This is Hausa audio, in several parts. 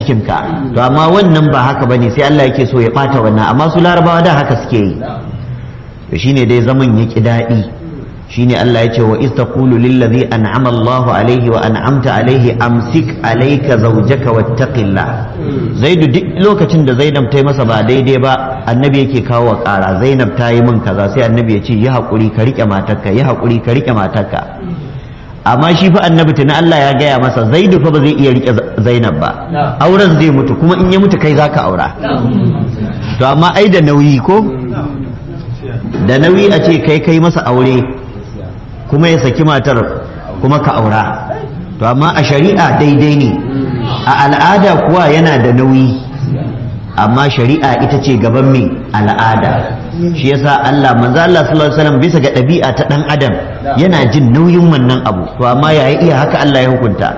cikinka to amma wannan ba haka bane sai Allah yake so ya bata wannan amma su larabawa da haka suke yi to shine dai zaman ya ki daɗi shine Allah ya ce wa iz taqulu lil ladhi an'ama Allahu alayhi wa an'amta alayhi amsik alayka zawjaka wattaqillah Zaidu duk lokacin da Zainab ta yi masa ba daidai ba annabi yake kawo ƙara Zainab ta yi min kaza sai annabi ya ce yi haƙuri ka rike matarka yi haƙuri ka rike matarka amma shi fa annabi tuna Allah ya gaya masa Zaidu fa ba zai iya rike Zainab ba auren zai mutu kuma in ya mutu kai zaka aura to amma ai da nauyi ko da nauyi a ce kai kai masa aure kuma ya saki matar kuma ka aura to amma a shari'a daidai ne a al'ada kuwa yana da nauyi amma shari'a ita ce gaban mai al'ada shi yasa Allah manzo Allah sallallahu alaihi wasallam bisa ga ɗabi'a ta dan adam yana jin nauyin wannan abu to amma yayi iya haka Allah ya hukunta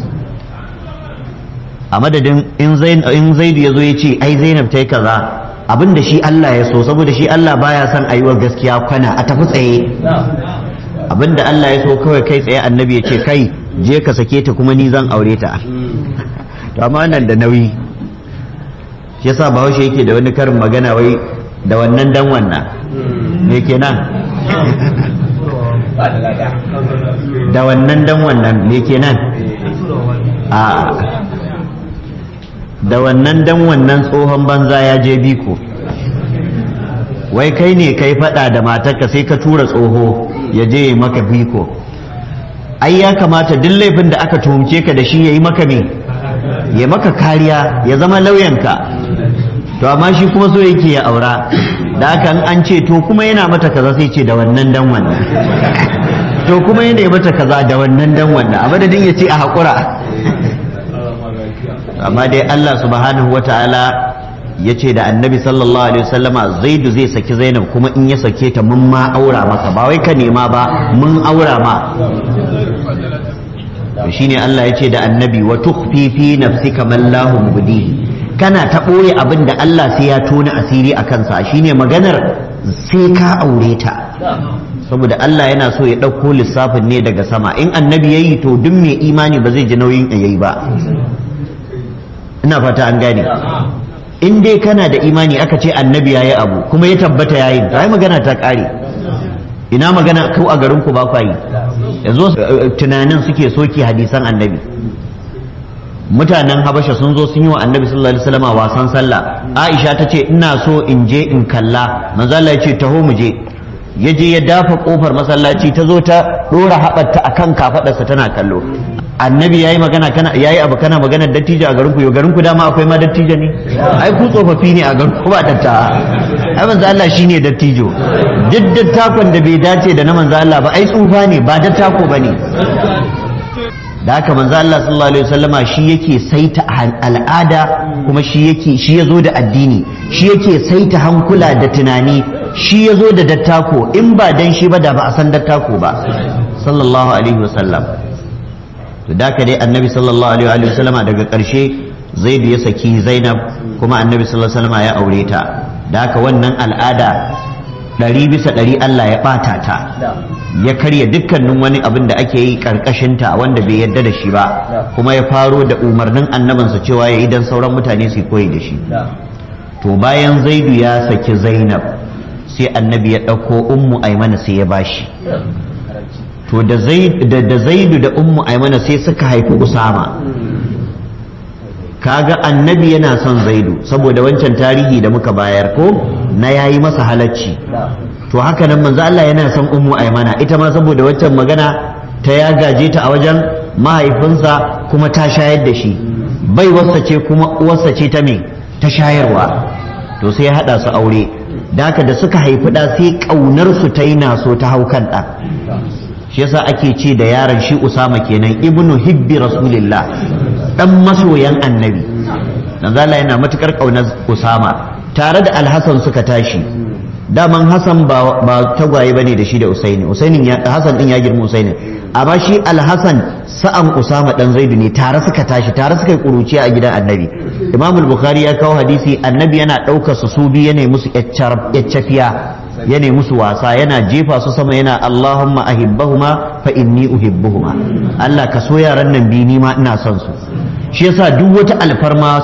a madadin in zain in zaidu yazo ya ce ai zainab ta yi kaza abinda shi Allah ya so saboda shi Allah baya son ayiwa gaskiya kwana a tafi tsaye abinda Allah ya so kawai kai tsaye annabi ya ce kai je ka sake ta kuma ni zan aure ta to amma nan da nauyi shi yasa bahaushe yake da wani karin magana wai da wannan dan wannan me kenan da wannan dan wannan me kenan a da wannan dan wannan tsohon banza ya je biko wai kai ne kai fada da matarka sai ka tura tsoho ya je ya maka biko ai ya kamata duk laifin da aka tuhumce ka da shi ya yi maka me ya maka kariya ya zama lauyanka to amma shi kuma so yake ya aura da haka an ce to kuma yana mata kaza sai ce da wannan dan wannan to kuma yana mata kaza da wannan dan wannan a madadin ya ce a haƙura amma dai Allah subhanahu wa ta'ala ya ce da annabi sallallahu alaihi wasallama zaidu zai saki zainab kuma in ya sake ta mun ma aura maka ba wai ka nema ba mun aura ma shine Allah ya ce da annabi wa tukhfi fi nafsika man lahu mubdihi kana ta ɓoye abin da Allah sai ya tona asiri a kansa shine maganar sai ka aure ta saboda Allah yana so ya ɗauko lissafin ne daga sama in annabi ya yi to duk mai imani ba zai ji nauyin ya yi ba ina fata an gane in dai kana da imani aka ce annabi ya yi abu kuma ya tabbata ya yi ta magana ta ƙare ina magana ko a garin ku ba kwa yi yanzu tunanin suke soke hadisan annabi mutanen habasha sun zo sun yi wa annabi sallallahu alaihi wasallam wasan sallah aisha ta ce ina so in je in kalla manzo Allah ya ce taho mu je ya je ya dafa kofar masallaci ta zo ta dora haɓarta akan kafadarsa tana kallo annabi yayi magana kana yayi abu kana magana dattijo a garin ku yo garin ku dama akwai ma dattijo ne ai ku tsofaffi ne a garin ku ba datta ai manzo Allah shine dattijo duk dattakon da bai dace da na manzo Allah ba ai tsufa ne ba dattako bane da haka manzo Allah sallallahu alaihi wasallama shi yake saita al'ada kuma shi yake shi yazo da addini shi yake saita hankula da tunani shi yazo da dattako in ba dan shi ba da ba a san dattako ba sallallahu alaihi wasallam to da dai annabi sallallahu alaihi wasallama daga karshe zaidu ya saki zainab kuma annabi sallallahu alaihi wasallama ya aure ta da haka wannan al'ada ɗari bisa ɗari Allah ya ɓata ta ya karya dukkanin wani abin da ake yi ƙarƙashinta wanda bai yarda da shi ba kuma ya faro da umarnin annabinsa cewa ya yi don sauran mutane su koyi da shi to bayan zaidu ya saki zainab sai annabi ya ɗauko ummu aimana sai ya bashi to da zaidu da ummu aimana sai suka haifi usama kaga annabi yana son zaidu saboda wancan tarihi da muka bayar ko na yayi masa halacci to haka nan manzo Allah yana son ummu aymana ita ma saboda wancan magana ta ya gaje ta a wajen mahaifinsa kuma ta shayar da shi bai wasa ce kuma uwarsa ce ta me ta shayarwa to sai ya hada su aure da haka da suka haifi da sai kaunar su ta yi naso ta hau kan ɗa shi yasa ake ce da yaron shi usama kenan ibnu hibbi rasulillah dan masoyan annabi dan Allah yana matukar kaunar usama tare da alhassan suka tashi daman hassan ba tagwaye bane da shi da usaini usainin ya hassan din ya girma usaini amma shi alhassan sa'an usama dan zaidu ne tare suka tashi tare suka yi kuruciya a gidan annabi imam bukhari ya kawo hadisi annabi yana ɗaukar su su biyu yana musu yaccafiya yana musu wasa yana jefa su sama yana allahumma ahibbahuma fa inni uhibbuhuma Allah ka so yaran nan bi ni ma ina son su shi yasa duk wata alfarma